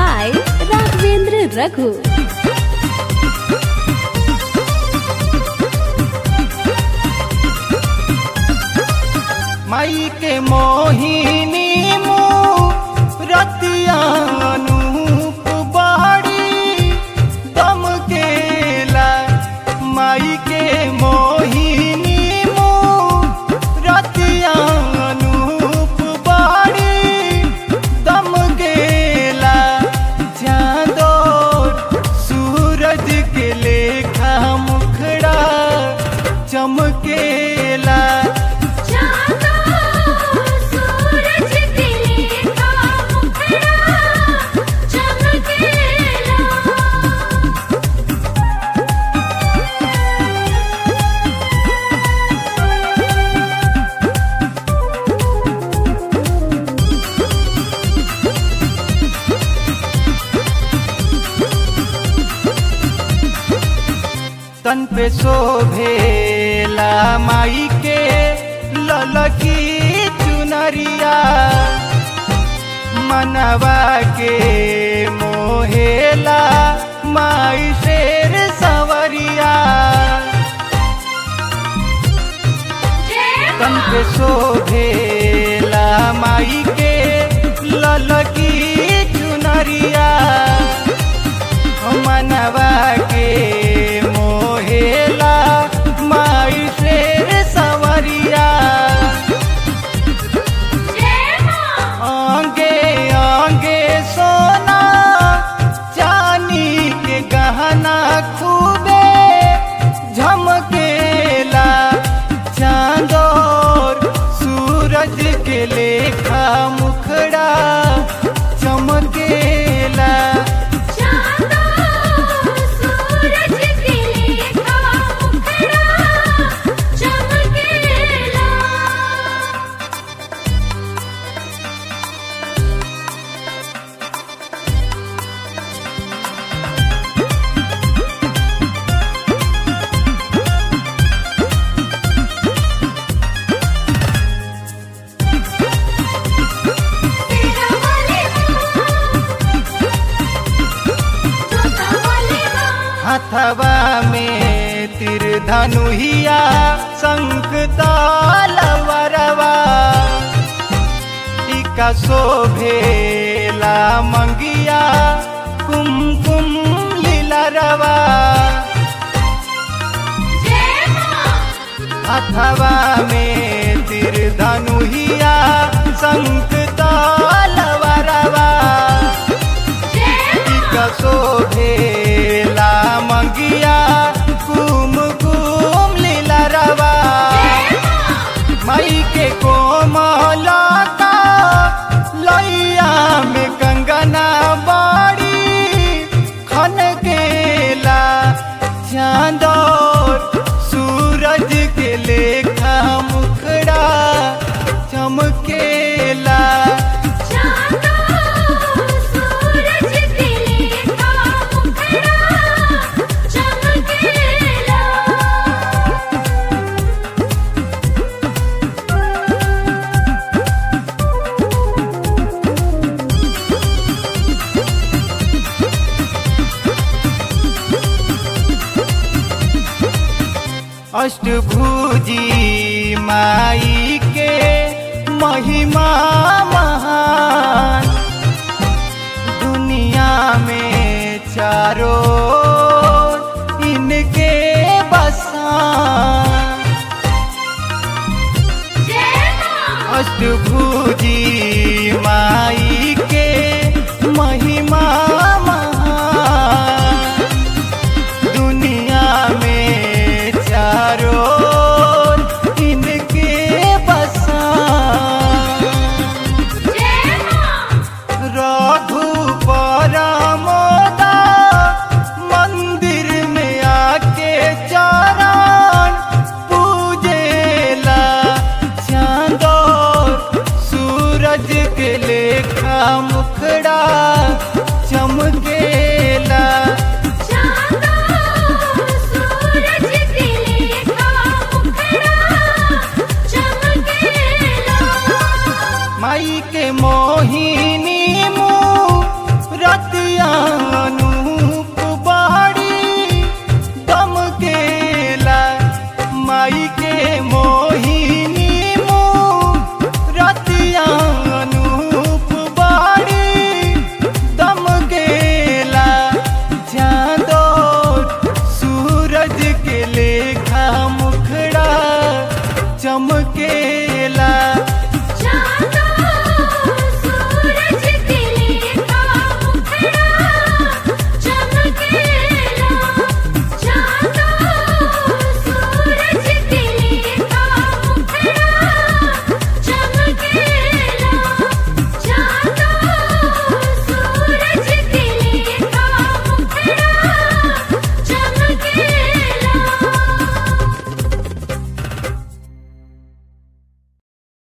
by Raghavendra Raghu. माई के मोहिनी रतिया अनूप बाड़ी दम केला माई के मोहिनी रतिया अनूप बाड़ी दम केला चांदोर सूरज के लेखा मुखड़ा चमकेला तन पे शोभेला माई के ललकी चुनरिया मनवा के मोहेला माई शेर सवरिया तन पे शोभेला माई के ललकी चुनरिया मनवा के मोहेला माई शेर सवरिया आंगे आंगे सोना चानी के गहना खूबे झमकेला चांदोर सूरज के लेखा मुखड़ा चमकेला हथवा में तिर धनुहिया शंख तालवरवा टीका शोभेला मंगिया कुमकुम लीलरवा हथवा में तिर धनुहिया शंख तालवरवा टीका शोभेला मंगिया कुम कुम लीलरवा मई के कोमला का लैया में कंगना बाड़ी खन केला चांदोर सूरज के लेखा मुखड़ा चमकेला अष्टभुजी माई के महिमा महान दुनिया में चारों